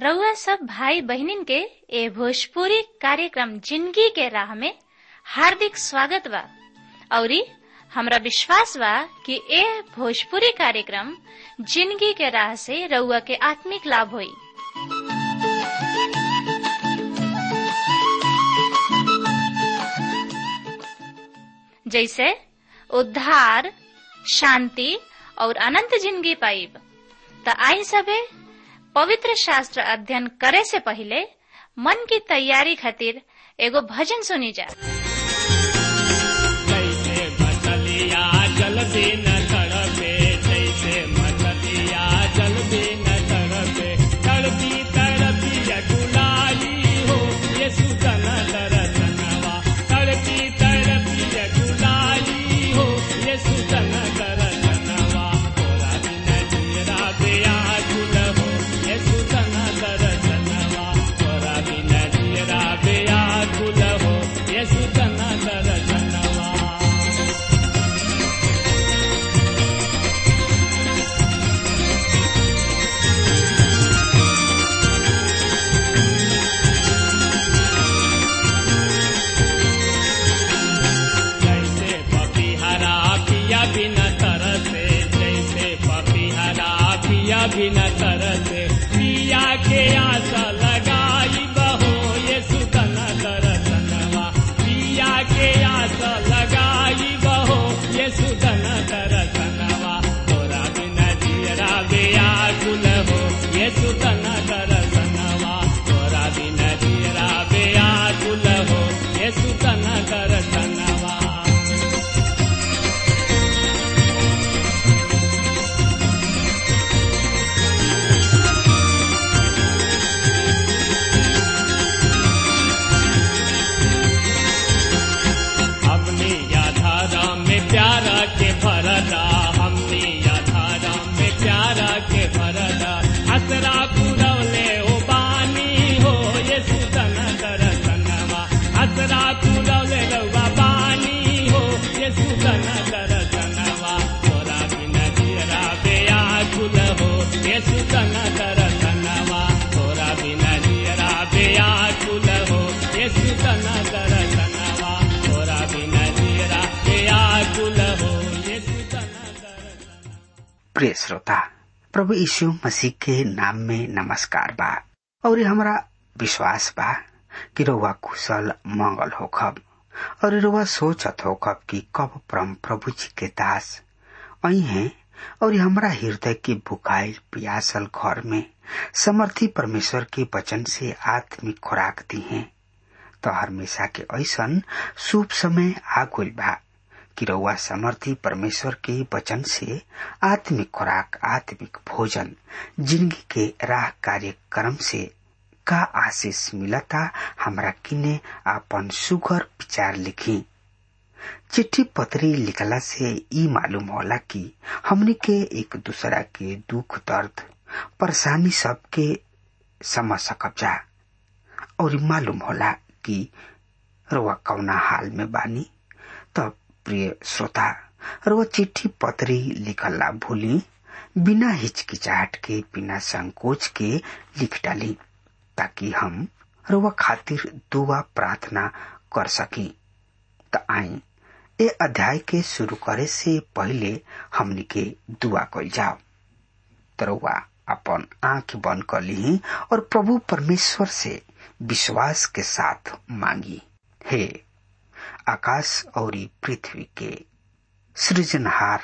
रउआ सब भाई बहिनीन के ए भोजपुरी कार्यक्रम जिंदगी के राह में हार्दिक स्वागत बा औरी हमरा विश्वास बा कि ए भोजपुरी कार्यक्रम जिंदगी के राह से रउआ के आत्मिक लाभ होई जैसे उद्धार शांति और अनंत जिंदगी पाइब त आई सबे पवित्र शास्त्र अध्ययन करे से पहले मन की तैयारी खातिर एगो भजन सुनी जा जैसे मछलिया जल बिन तड़पे जैसे मछलिया जल बिन तड़पे तड़पी तड़पी अकुलाई हो ये सुतन दरसनवा तड़पी तड़पी अकुलाई हो ये सुतन दरसनवा तोरा बिन जीरा बेया गुल हो ये सुतन दरसनवा तोरा बिन जीरा बेया गुल हो ये सुतन दरसनवा जैसे पपीहरा पिया बिना तरसे जैसे पपीहरा पिया बिना तरसे पिया के आशा लगाई बहो ये सुतन दरसनवा पिया के आशा लगाई बहो ये सुतन दरसनवा तोरा बिना जीरा बेया गुल हो ये सुतन दरसनवा तोरा बिना जीरा बेया गुल हो ये सुतन दरसनवा हमने याधारा में प्यारा के भरदा हमने याधारा में प्यारा के भरदा असरा पुरवले ओ बानी हो ये सुतन दरसनवा असरा पुरवले रउआ बानी हो ये सुतन दरसनवा तोरा बिन जीरा बेया गुल हो ये सुतन दरसनवा तोरा बिन जीरा बेया गुल हो ये सुतन दरसनवा तोरा बिन जीरा बेया गुल हो ये सुतन दरसनवा प्रिय श्रोता प्रभु यीशु मसीह के नाम में नमस्कार बा और हमारा विश्वास बा कि रउआ कुशल मंगल होखब और रउआ सोचत होखब कि कब परम प्रभु जी के दास आई हैं और हमारा हृदय के बुकाइल पियासल घर में समर्थी परमेश्वर के वचन से आत्मिक खुराक दी हैं तो हमेशा के ऐसन शुभ समय आ गइल बा कि रउआ समर्थी परमेश्वर के वचन से आत्मिक खुराक आत्मिक भोजन जिंदगी के राह कार्यक्रम से का आशीष मिलता हमरा किने आपन सुगर विचार लिखी चिट्ठी पत्री लिखला से ई मालूम होला कि हमनी के एक दूसरा के दुख दर्द परेशानी सबके समझ सकब जा और मालूम होला कि रउआ कौना हाल में बानी तब प्रिय श्रोता रउआ चिट्ठी पत्री लिखला भूली बिना हिचकिचाहट के बिना संकोच के लिख डाली ताकि हम रउआ खातिर दुआ प्रार्थना कर सकी त आई ए अध्याय के शुरू करे से पहले हमनी के दुआ कल जाओ तरवा अपन आंख बंद कर ली और प्रभु परमेश्वर से विश्वास के साथ मांगी हे आकाश और पृथ्वी के सृजनहार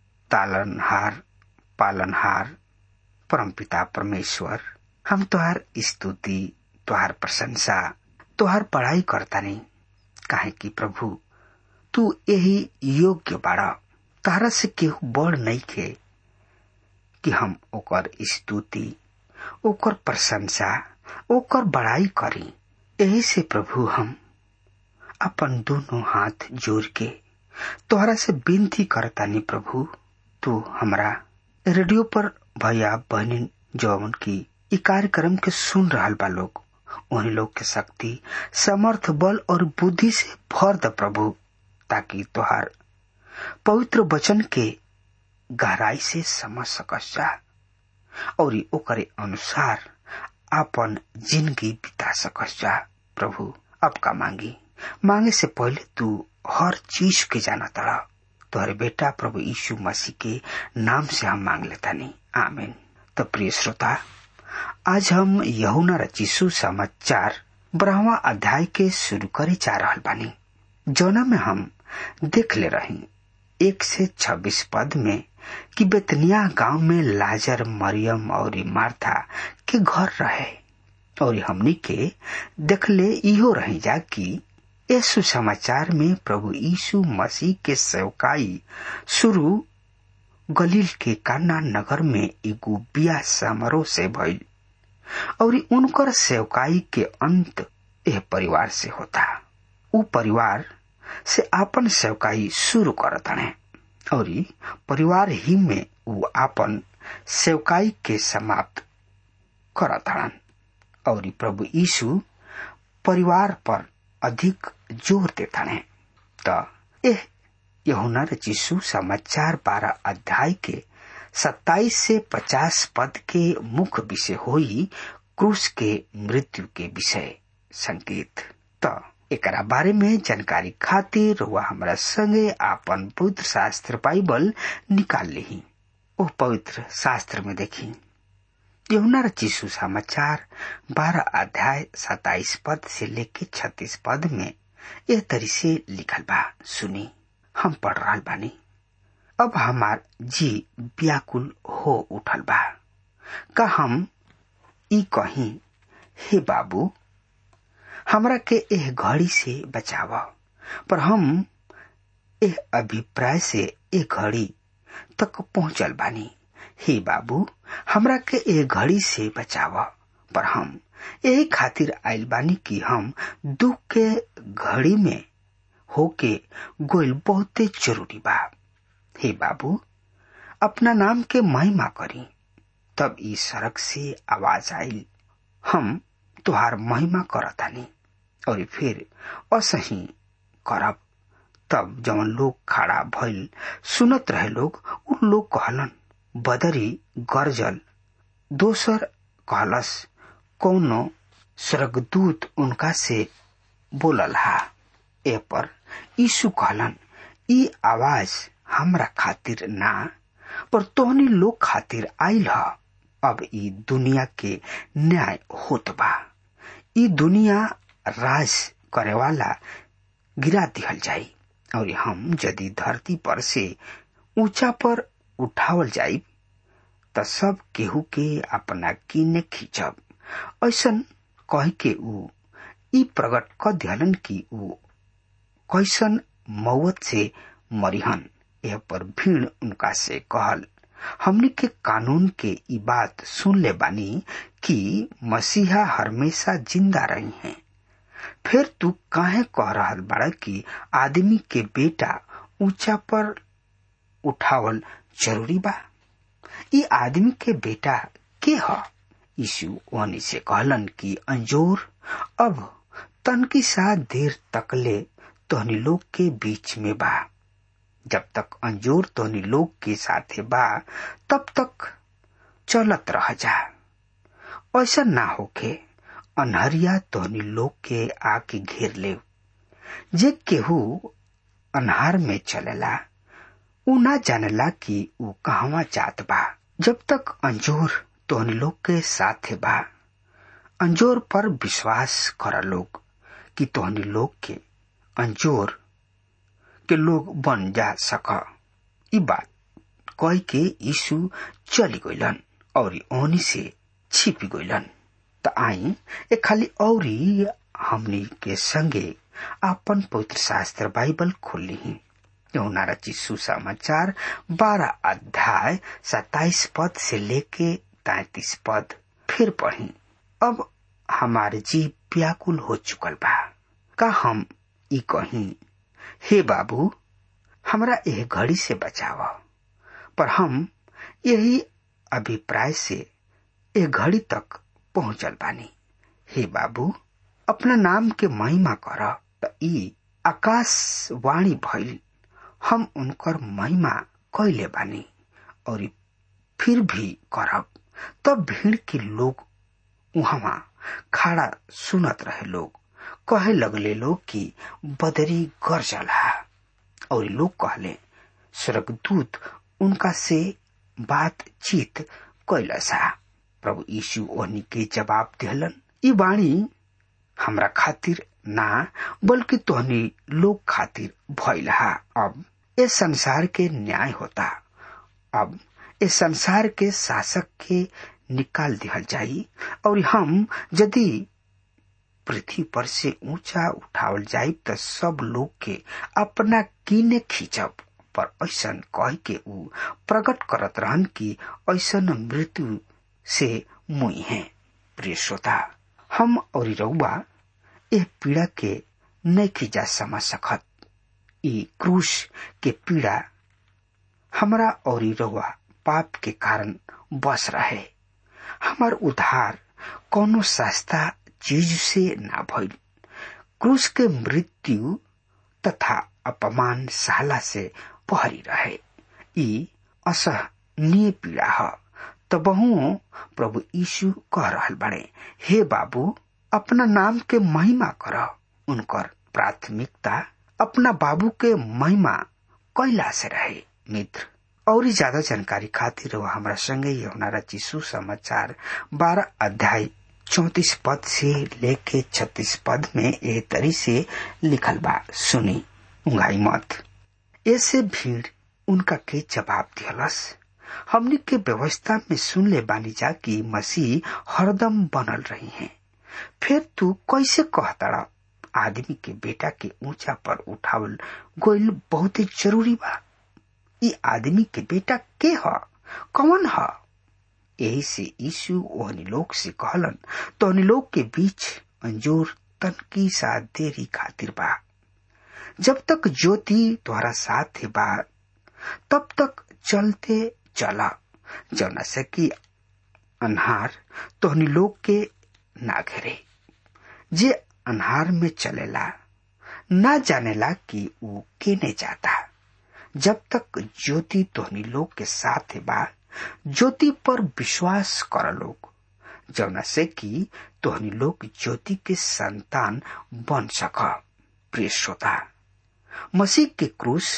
तालनहार पालनहार परमपिता परमेश्वर हम तुहार स्तुति तुहार प्रशंसा तुहार पढ़ाई करता नहीं काहे कि प्रभु तू यही योग्य बाड़ा तारा से केहू बड़ नहीं खे कि हम ओकर स्तुति ओकर प्रशंसा ओकर बड़ाई करी यही से प्रभु हम अपन दोनों हाथ जोड़ के तोहरा से विनती करतानी प्रभु तू हमरा रेडियो पर भैया बहनी जौन की इ कार्यक्रम के सुन रहल बा लोग उन्हीं लोग के शक्ति समर्थ बल और बुद्धि से भर द प्रभु ताकि तोहार पवित्र वचन के गहराई से समझ सकस जा और ओकरे अनुसार आपन जिंदगी बिता सकस जा प्रभु अब का मांगी मांगे से पहले तू हर चीज के जाना तड़ा तोहरे बेटा प्रभु यीशु मसीह के नाम से हम मांग लेता नहीं आमीन तो प्रिय श्रोता आज हम यहुना रचिसु समाचार ब्रह्मा अध्याय के शुरू करे जा रहा बानी जौना में हम देख ले रही एक से छब्बीस पद में कि बेतनिया गांव में लाजर मरियम और मार्था के घर रहे और हमनी के देखले इहो रही जा कि इस सुसमाचार में प्रभु यीशु मसीह के सेवकाई शुरू गलील के काना नगर में एगो बिया समारोह से भइल और उनकर सेवकाई के अंत यह परिवार से होता उ परिवार से आपन सेवकाई शुरू करतने और परिवार ही में उ आपन सेवकाई के समाप्त करतड़न और प्रभु यीशु परिवार पर अधिक जोर देतने त एह यहुना रचिसु समाचार बारह अध्याय के सत्ताईस से पचास पद के मुख्य विषय होई क्रूस के मृत्यु के विषय संकेत त एकरा बारे में जानकारी खातिर वह हमरा संगे आपन पवित्र शास्त्र बाइबल निकाल ली ओ पवित्र शास्त्र में देखी यमुना रचिसु समाचार बारह अध्याय सताइस पद से लेके छत्तीस पद में यह तरी से लिखल बा सुनी हम पढ़ रहा बानी अब हमार जी व्याकुल हो उठल बा का हम ई कहीं हे बाबू हमरा के एह घड़ी से बचाव पर हम एह अभिप्राय से ए घड़ी तक पहुंचल बानी हे बाबू हमरा के ए घड़ी से बचाव पर हम यही खातिर आयल बानी कि हम दुख के घड़ी में होके गोल बहुते जरूरी बा हे बाबू अपना नाम के महिमा करी तब ई सड़क से आवाज आयल हम तुहार महिमा करतानी और फिर असही करब तब जवन लोग खड़ा भइल सुनत रहे लोग उन लोग कहलन बदरी गरजल दोसर कहलस कौनो स्वर्गदूत उनका से बोलल हा ए पर यीशु कहलन ई आवाज हमरा खातिर ना पर तोहनी लोग खातिर आइल ह अब ई दुनिया के न्याय होत बा ई दुनिया राज करे वाला गिरा दिहल जाई और हम यदि धरती पर से ऊंचा पर उठावल जाई त सब केहू के अपना किने खींचब ऐसन कह के ऊ ई प्रकट क दिहलन कि ऊ कैसन मौत से मरिहन यह पर भीड़ उनका से कहल हमने के कानून के ई बात सुन ले बानी कि मसीहा हमेशा जिंदा रही हैं फिर तू काहे कह रहल बड़ा कि आदमी के बेटा ऊंचा पर उठावल जरूरी बा ई आदमी के बेटा के ह यीशु वनी से कहलन कि अंजोर अब तनकी सा देर तकले तोहनी लोग के बीच में बा जब तक अंजोर तोहनी लोग के साथे बा तब तक चलत रह जा ऐसा ना होके अनहरिया तोहनी लोग के आके घेर ले जे केहू अनहार में चलेला ऊ ना जानेला कि ऊ कहवा जात बा जब तक अंजोर तोहनी लोग के साथे बा अंजोर पर विश्वास कर लोग कि तोहनी लोग के अंजोर के लोग बन जा सक ई बात कह के यीशु चली गइलन और ओनी से छिपी गइलन त आई ए खाली औरी हमनी के संगे आपन पवित्र शास्त्र बाइबल खोली ही यहुना रचित सुसमाचार बारह अध्याय सताइस पद से लेके तैतीस पद फिर पढ़ी अब हमारे जीव व्याकुल हो चुकल बा का हम ई कहीं हे बाबू हमरा यह घड़ी से बचाव पर हम यही अभिप्राय से ए घड़ी तक पहुंचल बानी हे बाबू अपना नाम के महिमा कर त ई आकाशवाणी भइल हम उनकर महिमा कैले बानी और फिर भी करब तब भीड़ के लोग वहां खड़ा सुनत रहे लोग कहे लगले लोग कि बदरी गरजला और लोग कहले स्वर्गदूत उनका से बातचीत कैलसा प्रभु यीशु ओहनी के जवाब दिहलन ई वाणी हमरा खातिर ना बल्कि तोहनी लोग खातिर भइलहा अब इस संसार के न्याय होता अब इस संसार के शासक के निकाल दिहल जाई और हम यदि पृथ्वी पर से ऊंचा उठावल जाई त सब लोग के अपना कीने खींचब पर ऐसा कह के ऊ प्रकट करत रहन कि ऐसा मृत्यु से मुई है प्रिय श्रोता हम और रउआ एह पीड़ा के नहीं जा समझ सकत ई क्रूस के पीड़ा हमरा और रउआ पाप के कारण बस रहे हमार उद्धार कोनो सस्ता चीज से ना भइल क्रूस के मृत्यु तथा अपमान सहला से पहरी रहे ई असहनीय पीड़ा है तबहू प्रभु यीशु कह रहल बड़े हे बाबू अपना नाम के महिमा कर उनकर प्राथमिकता अपना बाबू के महिमा कैला से रहे मित्र और ज्यादा जानकारी खातिर वह हमारा संगे यमुना रचिसु समाचार बारह अध्याय चौतीस पद से लेके छत्तीस पद में ए तरी से लिखल बा सुनी उंगाई मत ऐसे भीड़ उनका के जवाब दियलस हमने के व्यवस्था में सुन ले बानी जा कि मसीह हरदम बनल रही हैं फिर तू कैसे कहता आदमी के बेटा के ऊंचा पर उठावल गोइल बहुत जरूरी बा ई आदमी के बेटा के ह कौन ह यही से यीशु ओहनी लोग से कहलन तो लोग के बीच अंजोर तनकी सा देरी खातिर बा जब तक ज्योति तुम्हारा साथ है बा तब तक चलते चला जौना से कि अनहार तोहनी लोग के ना घेरे जे अनहार में चलेला ना जानेला कि वो केने जाता जब तक ज्योति तोहनी लोग के साथ है बा ज्योति पर विश्वास कर लोग जौना से कि तोहनी लोग ज्योति के संतान बन सक प्रिय श्रोता मसीह के क्रूस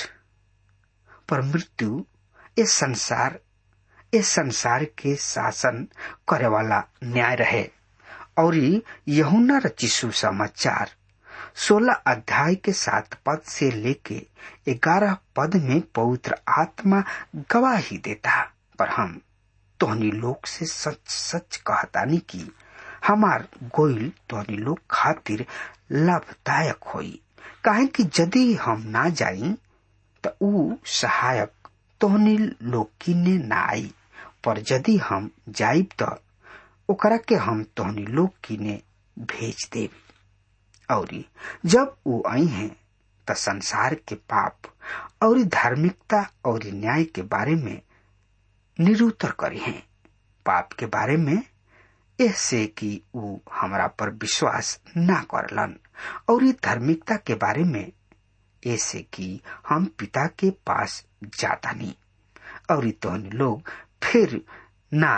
पर मृत्यु इस संसार इस संसार के शासन करे वाला न्याय रहे और यहुना रचिसु समाचार सोलह अध्याय के सात पद से लेके ग्यारह पद में पवित्र आत्मा गवाही देता पर हम तोहनी लोग से सच सच कहतानी कि हमार गोइल तोहनी लोग खातिर लाभदायक होई काहे कि यदि हम ना जाई तो ऊ सहायक तोहनी लोग किने ना आई पर यदि हम जाइब तो ओकरा के हम तोहनी लोग किने भेज देब और जब वो आई हैं तो संसार के पाप और धार्मिकता और न्याय के बारे में निरूतर करी हैं पाप के बारे में ऐसे कि वो हमरा पर विश्वास ना करलन और धार्मिकता के बारे में ऐसे कि हम पिता के पास जाता नहीं और तो लोग फिर ना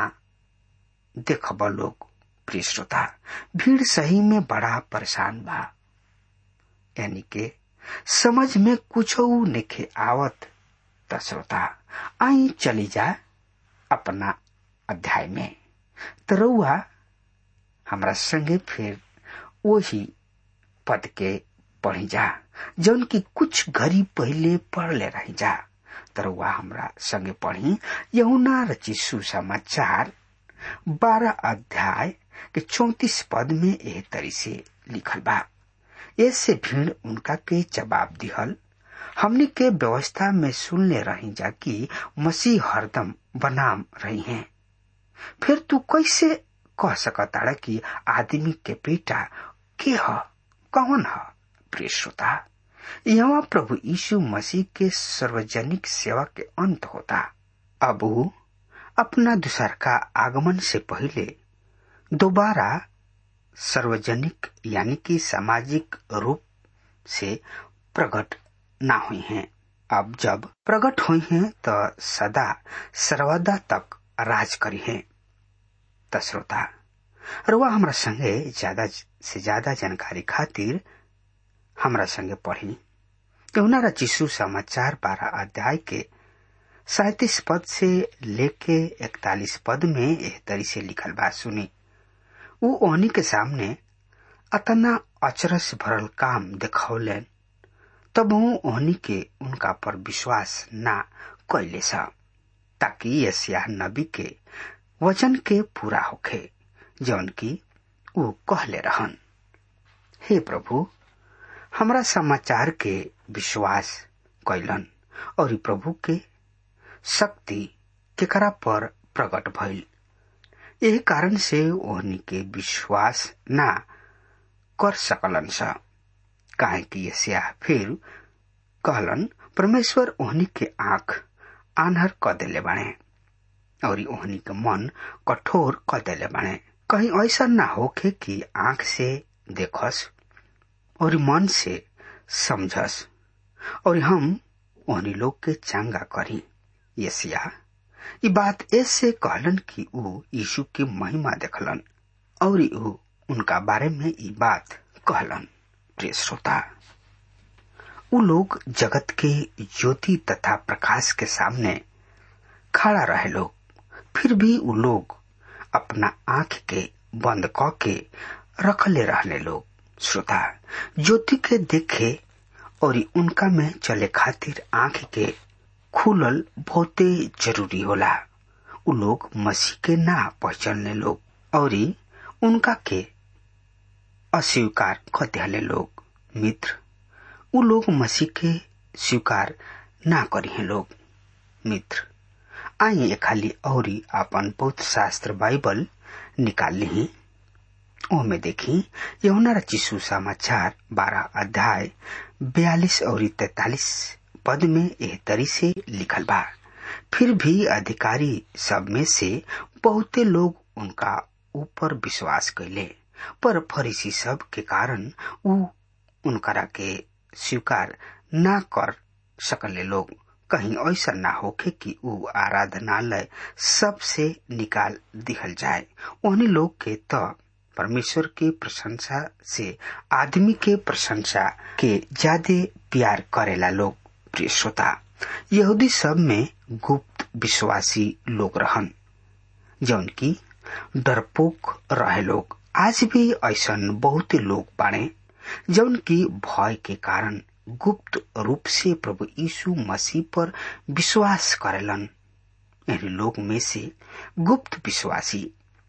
देखब लोग प्रिय श्रोता भीड़ सही में बड़ा परेशान बा यानी के समझ में कुछ नेखे आवत त श्रोता आई चली जा अपना अध्याय में तरुआ हमरा संगे फिर वही पद के पढ़ी जा जौन की कुछ घड़ी पहले पढ़ ले रही जा तरुआ हमरा संगे पढ़ी यहुना रची सुसमाचार बारह अध्याय के चौतीस पद में एह तरी से लिखल बा ऐसे भीड़ उनका के जवाब दिहल हमने के व्यवस्था में सुन ले रही जा कि मसीह हरदम बनाम रही हैं फिर तू कैसे कह सकता कि आदमी के बेटा के ह कौन ह प्रिय श्रोता यहाँ प्रभु यीशु मसीह के सार्वजनिक सेवा के अंत होता अब अपना दूसर का आगमन से पहले दोबारा सार्वजनिक यानी कि सामाजिक रूप से प्रकट ना हुई हैं अब जब प्रकट हुई हैं तो सदा सर्वदा तक राज करी हैं श्रोता रुआ हमरा संगे ज्यादा से ज्यादा जानकारी खातिर हमरा संगे पढ़ी यमुना रचिसु समाचार बारह अध्याय के सैतीस पद से लेके इकतालीस पद में एह तरी से लिखल बात सुनी उ ओहनी के सामने अतना अचरस भरल काम देखौलन तब ओहनी के उनका पर विश्वास ना कैले सा ताकि यसिया नबी के वचन के पूरा होखे जौन की उ कहले रहन हे प्रभु हमरा समाचार के विश्वास कैलन और प्रभु के शक्ति केकरा पर प्रकट भइल यही कारण से ओहनी के विश्वास ना कर सकलन सा काहे कि यसिया फिर कहलन परमेश्वर ओहनी के आंख आन्हर क देले बाणे और ओहनी के मन कठोर क देले बाणे कहीं ऐसा ना होखे कि आंख से देखस और मन से समझस और हम ओहनी लोग के चंगा करी यसिया ई बात ऐसे कहलन कि ऊ यीशु के महिमा देखलन और ऊ उनका बारे में ई बात कहलन प्रिय श्रोता उ लोग जगत के ज्योति तथा प्रकाश के सामने खड़ा रहे लोग फिर भी उ लोग अपना आंख के बंद क के रखले रहले लोग श्रोता ज्योति के देखे और उनका में चले खातिर आंख के खुलल बहुते जरूरी होला उ लोग मसीह के ना पहचानने लोग और उनका के अस्वीकार कर दिले लोग मित्र उ लोग मसीह के स्वीकार ना करी हैं लोग मित्र आइए खाली और अपन पौत्र शास्त्र बाइबल निकाल ली ओमे देखी यमुना रचिसु समाचार बारह अध्याय बयालीस और तैतालीस पद में एह तरी से लिखल बा फिर भी अधिकारी सब में से बहुते लोग उनका ऊपर विश्वास कैले पर फरीसी सब के कारण उ उनकरा के स्वीकार ना कर सकले लोग कहीं ऐसा ना होखे कि उ आराधनालय सबसे निकाल दिहल जाए उन्हीं लोग के तो परमेश्वर के प्रशंसा से आदमी के प्रशंसा के ज्यादा प्यार करेला लोग प्रिय श्रोता यहूदी सब में गुप्त विश्वासी लोग रहन जौन की डरपोक रहे लोग आज भी ऐसा बहुत लोग बाड़े जौन की भय के कारण गुप्त रूप से प्रभु यीशु मसीह पर विश्वास करेलन इन लोग में से गुप्त विश्वासी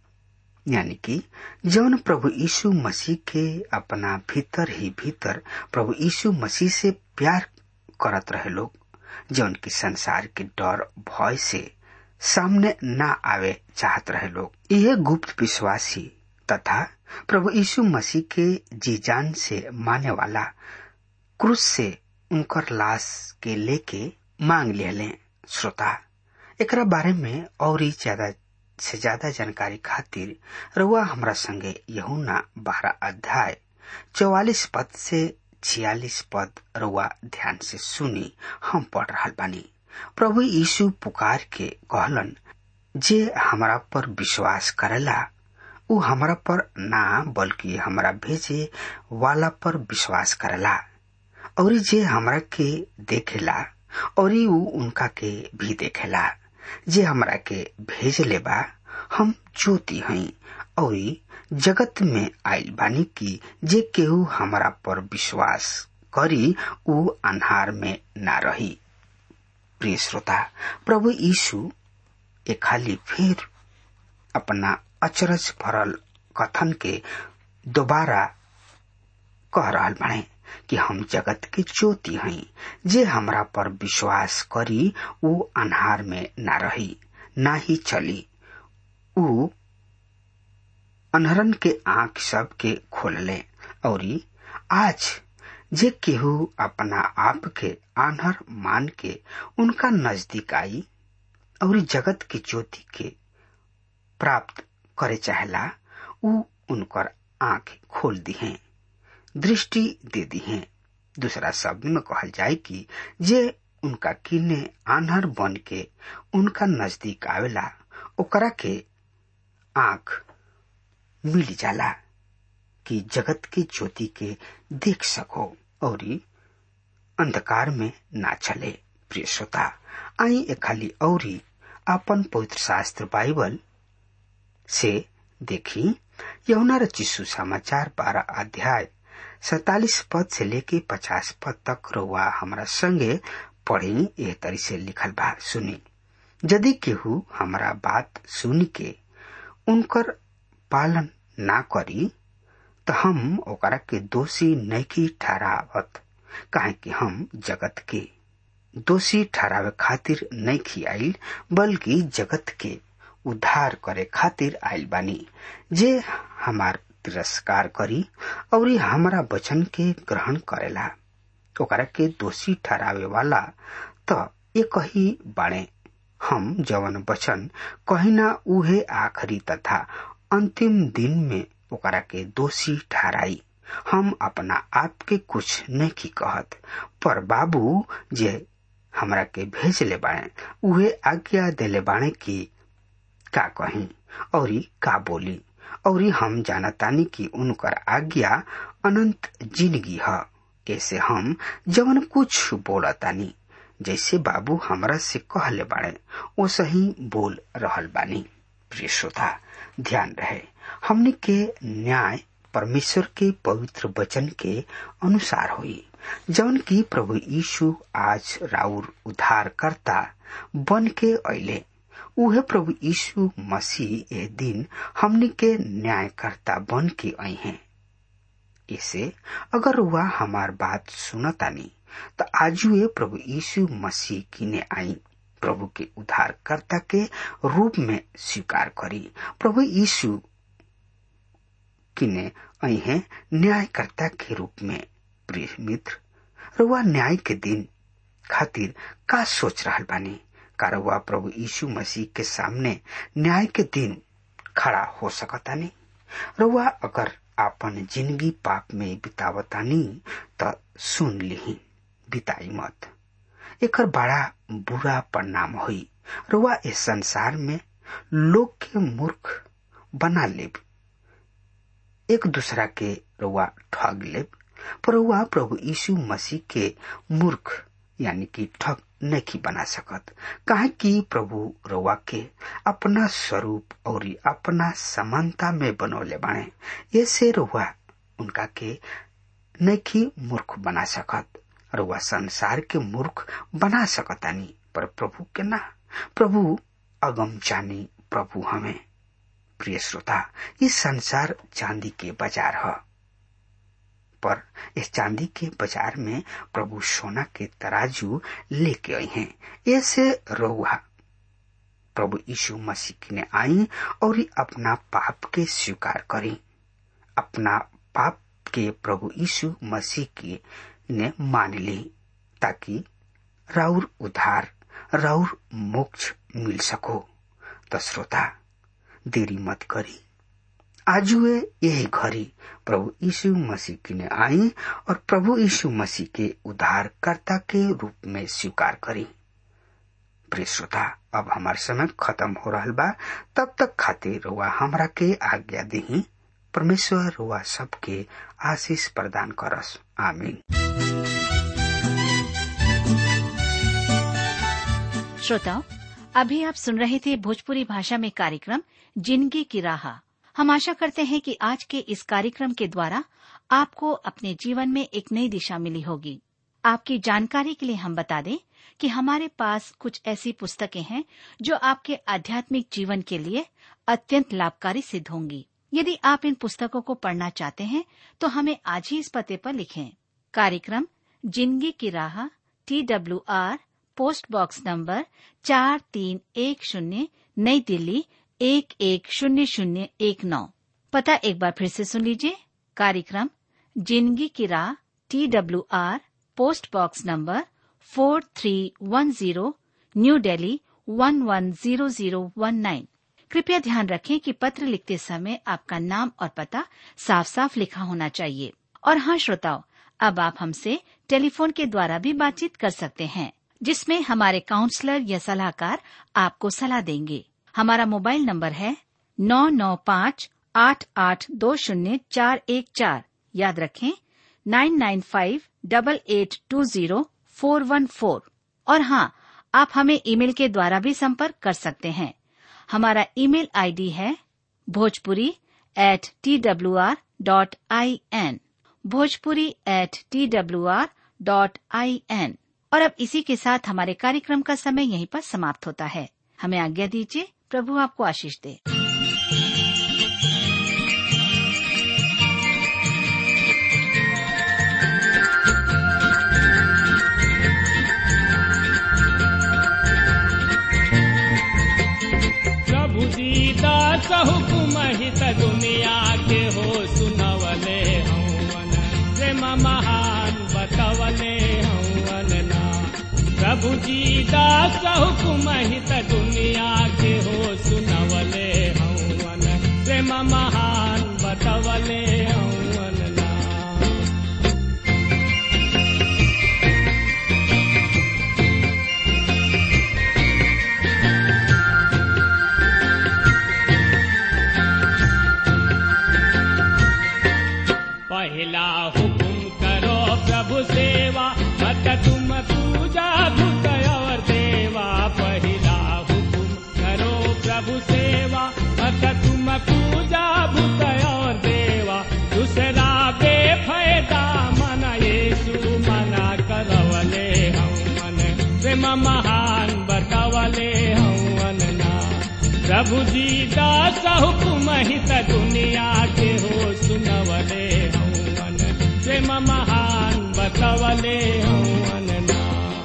यानी कि जौन प्रभु यीशु मसीह के अपना भीतर ही भीतर प्रभु यीशु मसीह से प्यार करत रहे लोग जौन की संसार के डर भय से सामने ना आवे चाहत रहे लोग यह गुप्त विश्वासी तथा प्रभु यीशु मसीह के जी जान से माने वाला क्रूस से उनकर लाश के लेके मांग ले श्रोता एकरा बारे में और ही ज्यादा से ज्यादा जानकारी खातिर रुआ हमरा संगे यहुना बारह अध्याय चौवालीस पद से छियालीस पद रुआ ध्यान से सुनी हम पढ़ रहा बानी प्रभु यीशु पुकार के कहलन जे हमरा पर विश्वास करेला उ हमरा पर ना बल्कि हमरा भेजे वाला पर विश्वास करेला और जे हमरा के देखेला और उ उनका के भी देखेला जे हमरा के भेज ले बा हम ज्योति हई और जगत में आयल बानी की जे केहू हमरा पर विश्वास करी उ अन्हार में ना रही प्रिय श्रोता प्रभु यीशु एक खाली फिर अपना अचरज भरल कथन के दोबारा कह रहा बने कि हम जगत के ज्योति हई जे हमरा पर विश्वास करी उ अन्हार में ना रही ना ही चली उ अनहरन के आंख सब के खोलले और आज जे केहू अपना आप के आन्हर मान के उनका नजदीक आई और जगत के ज्योति के प्राप्त करे चाहला उ उनकर आंख खोल दी है दृष्टि दे दी है दूसरा शब्द में कहल जाए कि जे उनका किने आन्हर बन के उनका नजदीक आवेला ओकरा के आंख मिल जाला कि जगत के ज्योति के देख सको और अंधकार में ना चले प्रिय श्रोता आई ए खाली औरी अपन पवित्र शास्त्र बाइबल से देखी यमुना रचिसु समाचार बारह अध्याय सैतालीस पद से लेके पचास पद तक रउआ हमारा संगे पढ़ी एह तरी से लिखल बा सुनी यदि केहू हमारा बात सुन के उनकर पालन ना करी तो हम ओकरा के दोषी नहीं ठहरावत काहे कि हम जगत के दोषी ठहरावे खातिर नहीं खियाइल बल्कि जगत के उद्धार करे खातिर आइल बानी जे हमार तिरस्कार करी और हमारा वचन के ग्रहण करेला ओकरा के दोषी ठहरावे वाला तो एक ही बाणे हम जवन वचन कहिना उहे आखिरी तथा अंतिम दिन में ओकरा के दोषी ठहराई हम अपना आप के कुछ नहीं कहत पर बाबू जे हमरा के भेज ले बाणे उहे आज्ञा देले बाणे की का कही और का बोली और हम जानतानी कि उनकर आज्ञा अनंत जिंदगी है ऐसे हम जवन कुछ बोलतानी जैसे बाबू हमरा से कहले बाड़े वो सही बोल रहल बानी प्रिय श्रोता ध्यान रहे हमने के न्याय परमेश्वर के पवित्र वचन के अनुसार हुई जौन की प्रभु यीशु आज राउर उद्धार करता बन के अले उहे प्रभु यीशु मसीह ए दिन हमने के न्यायकर्ता बन के आई हैं इसे अगर वह हमार बात सुनतानी तो आजुए प्रभु यीशु मसीह किने आई प्रभु के उद्धारकर्ता के रूप में स्वीकार करी प्रभु यीशु किने आई है न्यायकर्ता के रूप में प्रिय मित्र रुआ न्याय के दिन खातिर का सोच रहा बानी का रुआ प्रभु यीशु मसीह के सामने न्याय के दिन खड़ा हो सकता नहीं रुआ अगर आपन जिंदगी पाप में बितावतानी तो सुन ली बिताई मत एक बड़ा बुरा परिणाम हुई रुआ इस संसार में लोग के मूर्ख बना लेब एक दूसरा के रुआ ठग लेब पर रुआ प्रभु यीशु मसीह के मूर्ख यानी कि ठग नहीं बना सकत काहे कि प्रभु रुआ के अपना स्वरूप और अपना समानता में बनौले बाणे ऐसे रुआ उनका के नहीं मूर्ख बना सकत रुआ संसार के मूर्ख बना सकतानी पर प्रभु के ना प्रभु अगम जानी प्रभु हमें प्रिय श्रोता इस संसार चांदी के बाजार है पर इस चांदी के बाजार में प्रभु सोना के तराजू लेके आई हैं ऐसे रोहा प्रभु यीशु मसीह ने आई और अपना पाप के स्वीकार करी अपना पाप के प्रभु यीशु मसीह की ने मान ली ताकि राउर उधार राउर मोक्ष मिल सको तो श्रोता देरी मत करी आजुए यही घड़ी प्रभु यीशु मसीह की ने आई और प्रभु यीशु मसीह के उद्धारकर्ता के रूप में स्वीकार करी प्रिय श्रोता अब हमार समय खत्म हो रहा बा तब तक खातिर रुआ हमरा के आज्ञा दी परमेश्वर रुआ सबके आशीष प्रदान करस आमीन श्रोताओं अभी आप सुन रहे थे भोजपुरी भाषा में कार्यक्रम जिंदगी की राह हम आशा करते हैं कि आज के इस कार्यक्रम के द्वारा आपको अपने जीवन में एक नई दिशा मिली होगी आपकी जानकारी के लिए हम बता दें कि हमारे पास कुछ ऐसी पुस्तकें हैं जो आपके आध्यात्मिक जीवन के लिए अत्यंत लाभकारी सिद्ध होंगी यदि आप इन पुस्तकों को पढ़ना चाहते हैं तो हमें आज ही इस पते पर लिखें कार्यक्रम जिंदगी की राह T W R post box number चार तीन एक शून्य नई दिल्ली एक एक शून्य शून्य एक नौ पता एक बार फिर से सुन लीजिए कार्यक्रम जिंदगी की राह T W R post box number four three one zero new Delhi one one zero zero one nine कृपया ध्यान रखें कि पत्र लिखते समय आपका नाम और पता साफ साफ लिखा होना चाहिए और हाँ श्रोताओं अब आप हमसे टेलीफोन के द्वारा भी बातचीत कर सकते हैं जिसमें हमारे काउंसलर या सलाहकार आपको सलाह देंगे हमारा मोबाइल नंबर है नौ नौ पाँच आठ आठ दो शून्य चार एक चार याद रखें nine nine five double eight two zero four one four और हाँ आप हमें ईमेल के द्वारा भी संपर्क कर सकते हैं हमारा ईमेल आईडी है Bhojpuri at T W R dot I N Bhojpuri at T W R dot I N और अब इसी के साथ हमारे कार्यक्रम का समय यहीं पर समाप्त होता है हमें आज्ञा दीजिए प्रभु आपको आशीष दे प्रभु दीदा हुकुम हित दुनिया के हो सुनवले हवन प्रेम महान बतवले हवन ना प्रभु दीदा हुकुम हित दुनिया के हो सुनवले हवन प्रेम महान बतवले हवन ना पहला हुकुम करो प्रभु सेवा मत तुम पूजा भूत और देवा पहला हुकुम करो प्रभु सेवा मत तुम पूजा भूत और देवा दूसरा बेफायदा मन येसु मना करवले हम मन प्रेम महान बतवले हवन ना प्रभु जी दास हुकुम हित दुनिया के हो सुनवले हवन प्रेम महान बतवले हवन ना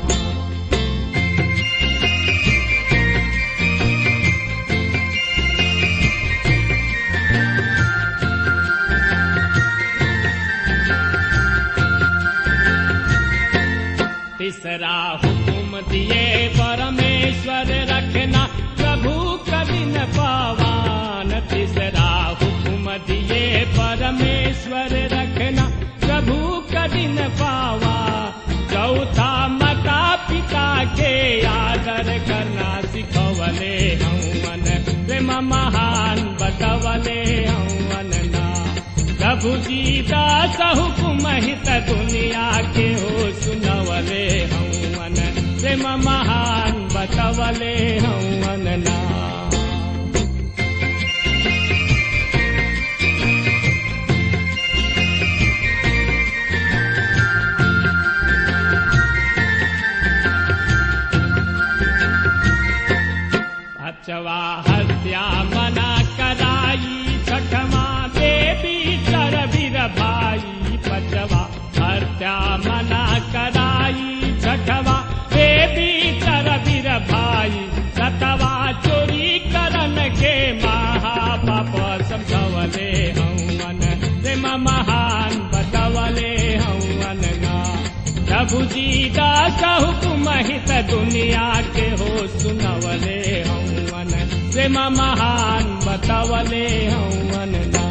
तीसरा हुकुम दिए परमेश्वर रखना प्रभु कभी न पावान तीसरा हुकुम दिए परमेश्वर रखना प्रभु कभी न पावा चौथा माता पिता के आदर करना सिखवले हवन प्रेम महान बतवले हवन ना प्रभु जी दास हुकुम हित दुनिया के हो सुनवले हवन प्रेम महान बतवले हवन ना अचवा हत्या मना कराई छठमा देवी चर वीर भाई पचवा हत्या मना कराई छठवा देवी चर वीर भाई सतवा चोरी करन के महापाप समझवले हवन प्रेम महान बतवले हवन ना प्रभु जी दास हुकुम हित दुनिया के हो सुनवले हवन प्रेम महान बतवले हवन ना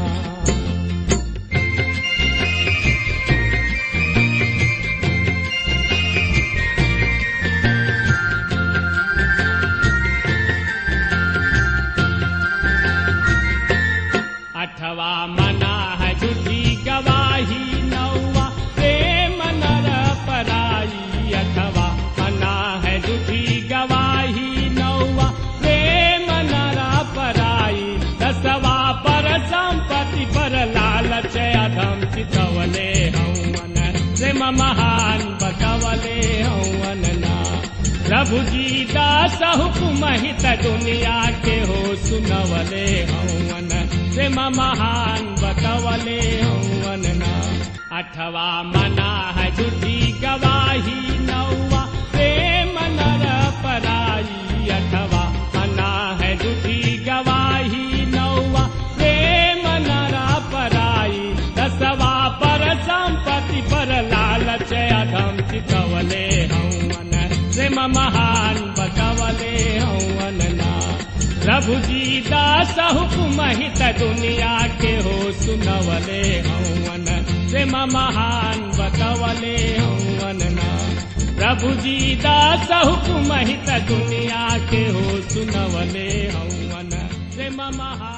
अठवा मना है झूठी गवाही नौवा प्रेम नर पराई अठवा मना है झूठी गवाही नौवा प्रेम नर पराई दसवा पर संपत्ति पर लालच अधम चितवले हवन प्रेम महान बतवले हवन ना प्रभु जी दास हुकुम हित दुनिया के हो सुनवले हवन प्रेम महान बतवले हवन ना अठवा मना है झूठी गवाही नौवा प्रेम नर पराई अठवा मना है झूठी गवाही नौवा प्रेम नर पराई दसवा पर संपत्ति पर लालच अधम चितवले हवन प्रेम महान बतवले हवन ना प्रभु जी दास हुकुम हित दुनिया के हो सुनवले हवन प्रेम महान बतवले हवन ना प्रभु जी दास हुकुम हित दुनिया के हो सुनवले हवन प्रेम महान